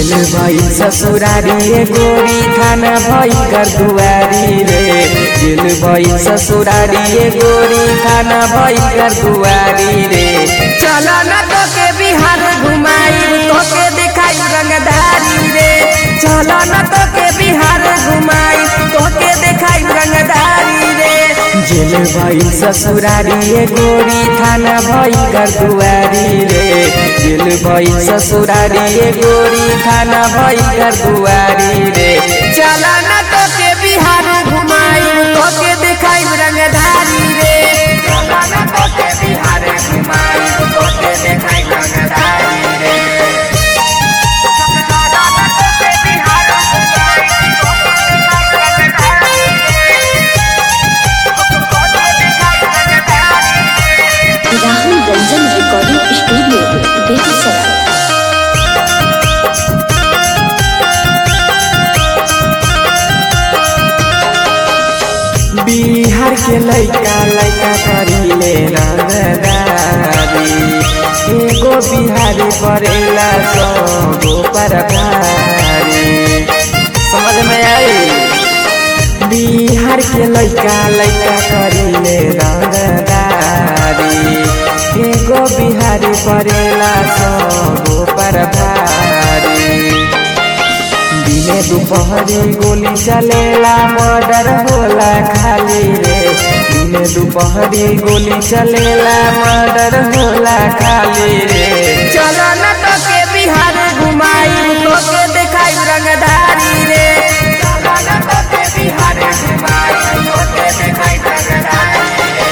जेल भई ससुरारी रे गोरी थाना भई कर दुआरी रे जेल भई ससुरारी रे गोरी थाना भई कर दुआरी रे चला ना तो के बिहार घुमाई तो के दिखाई रंगदारी रे चला ना तो के बिहार घुमाई तो के दिखाई रंगदारी रे जेल भई ससुरारी रे गोरी थाना भई कर दुआरी रे जेल भई ससुरारी रे गोरी थाना भई कर दुआरी रे चला ना तो के बिहार घुमाई तो के दिखाई रंगधारी रे चला ना तो के बिहार घुमाई तो के दिखाई रंगधारी रे राहुल रंजन रिकॉर्डिंग स्टूडियो बेगूसराय बिहार के लइका लइका करीले रंगदारी एगो बिहारी परेला सौ पर भारी समझ में आई बिहार के लइका लइका करीले रंगदारी एगो बिहारी परेला सौ पर भारी दिने दुपहरी गोली चलेला मर्डर होला खाली रे दिने दुपहरी गोली चलेला मर्डर होला खाली रे चलो न तो के बिहार घुमाई तो के दिखाई रंगधारी रे चलो न तो के बिहार घुमाई तो के दिखाई रंगधारी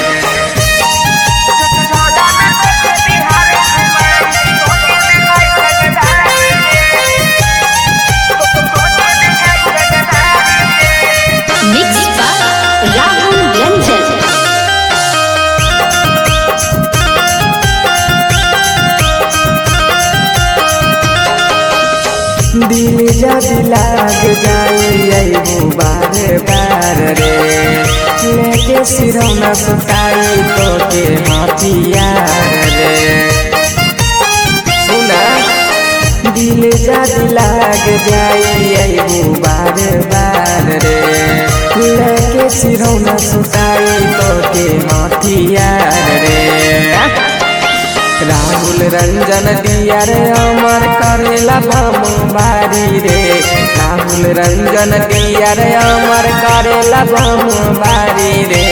मिक्स बाय राहुल रंजन दिल जब लाग जाई अइबू बार बार रे लेके सिरौना सुताई तो के हथियार रे सुना दिल जब लाग जाई अइबू बार बार रे लेके सिरौना सुताई तो के हथियार रे राहुल रंजन दिया रे अमर करेला भम बारी रे राहुल रंजन दिया रे अमर करेला भम बारी रे